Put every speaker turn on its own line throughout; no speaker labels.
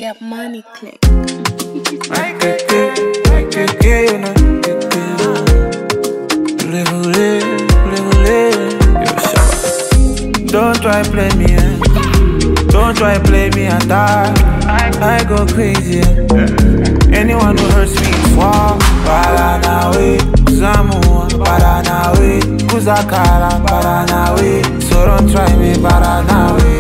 Get money click.
Don't try play me, eh? Don't try play me and die. I go crazy. eh? Anyone who hurts me is war. Paranawe, Zamua, Paranawe, Kuzakara, Paranawe. So don't try me, Paranawe.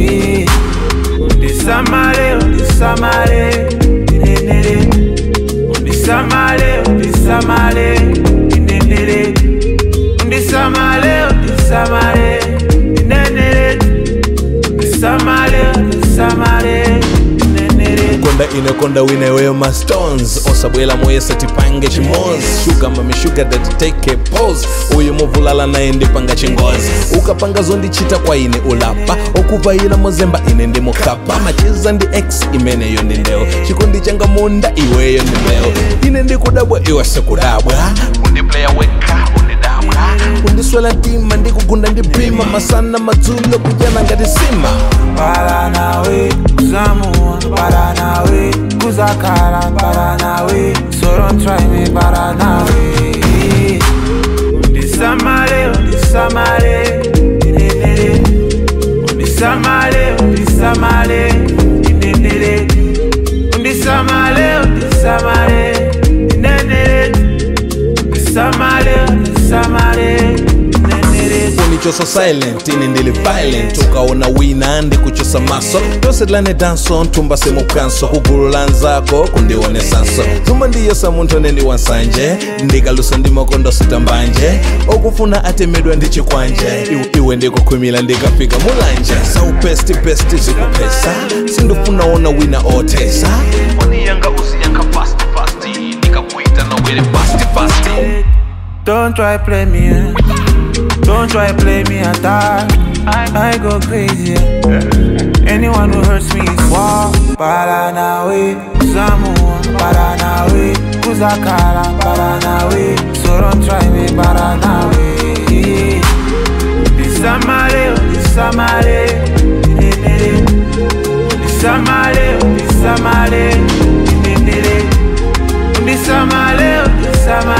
This Samale, this Samale, Inenere. This Samale, this Samale, Inenere. This Samale, this Samale, Inenere. This Samale, this Samale, Inenere.
konda inakonda wineweyo mastones osabwela moyesa tipange chimozi shuga mamishuga datiteke pos uyu muvulala naye ndipanga chingozi ukapanga zondichita kwa ine ulapa okuvayila mozemba ine ndi mukapa macheza ndi x imeneyo ndi ndeo chikondi changa munda iweyo ndi mbeo ine ndikudabwa iwe sikudabwa undipleya weka undidabwa undiswela ntima ndikugunda ndipima masana madzulo kujana ngati sima
Paranawe, Zamua, Paranawe, Kuzakara, Paranawe. So don't try me, Paranawe. Undisamale, undisamale, inenere. Undisamale, undisamale, inenere. Undisamale, undisamale, inenere. Undisamale, undisamale, inenere.
unichosa silent ine ndili violent ukaona wina ndikuchosa maso tosetlane danso nthumba semukanso kugulu la nzako kundionesanso thumba ndiyesa munthu aneni wansanje ndikalusa ndi makondo sitambanje okufuna atemedwa ndi chikwanje Iwe- iwe ndikukhwimila ndikafika mulanje saupestipesti zikupesa sindifuna ona wina othesa foni yanga usiyankha fast fast ndikakuita nawere fast fast
Don't try play me, eh? Don't try play me and die. I go crazy. eh? Anyone who hurts me is war. Paranawe, Zamua, Paranawe, Kuzakara, Paranawe. So don't try me, Paranawe. This Samale, this Samale, Inenere. This Samale, this Samale, Inenere. This Samale, this Samale.